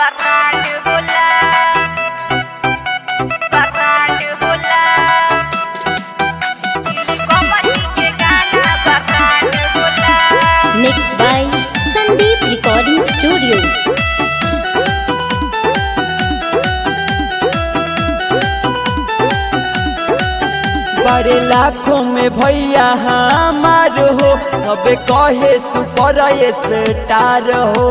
Barranco होला Barranco होला chilli कमली के गाना Barranco होला mixed by Sandeep Recording Studio. बड़े लाखों में भैया हमार हो अबे कहे सुपर स्टार हो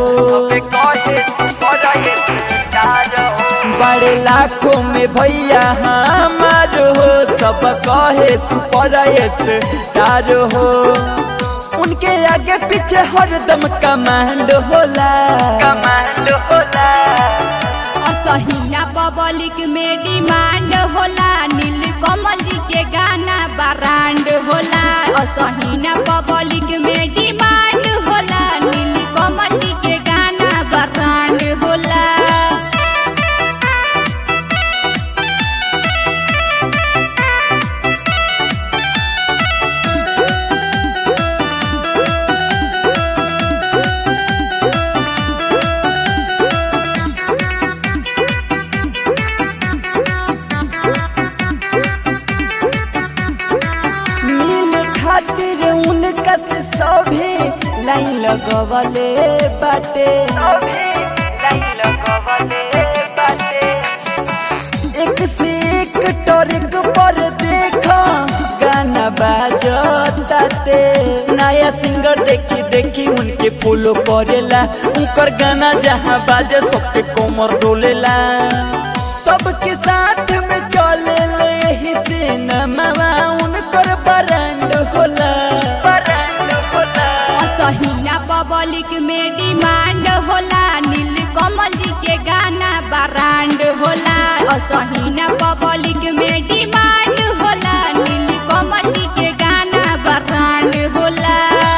बड़े लाखों में भैया हमार हो सब कहे सुपर स्टार हो उनके आगे पीछे हरदम कमांड होला कमांड होला असहिना पब्लिक में डिमांड होला नील कमल जी के गाना ब्रांड होला असहिना पब्लिक में डिमांड होला नील कमल जी के गाना ब्रांड होला मिल खातिर उनका से सभी लाइन लगवले बाटे एक से एक टॉरिक पर देखा गाना बाजताते नया सिंगर देखी देखी उनके फॉलो करेला उनकर गाना जहाँ बाजे सबके कोमर डोलेला सबके साथ में चले ले ही सिनेमा उनकर ब्रांड होला ब्रांड होला असहिना पब्लिक में डिमांड होला नील कमल जी के गाना ब्रांड होला असहिना पब्लिक में डिमांड होला नील कमल जी के गाना ब्रांड होला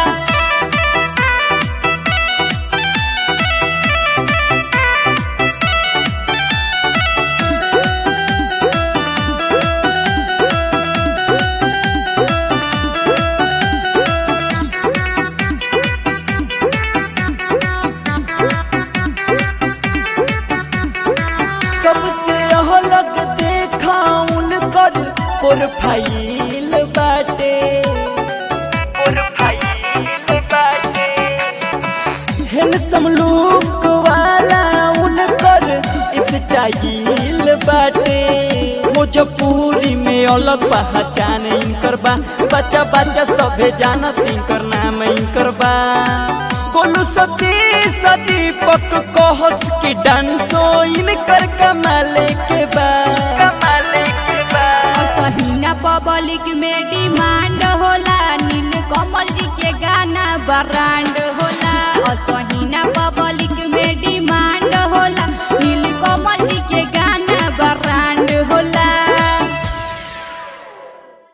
सबसे अलग देखा उनकर प्रोफाइल बाटे प्रोफाइल बाटे हैंडसम लुक वाला उनकर स्टाइल बाटे भोजपुरी में अलग पहचान इनकर बा बच्चा बच्चा सभे जानत इनकर नाम इनकर बा गोलू सती दीपक कहस की डांसो इनकर कमाले के बा कमाले के बा असहिना पब्लिक में डिमांड होला नील कमल जी के गाना ब्रांड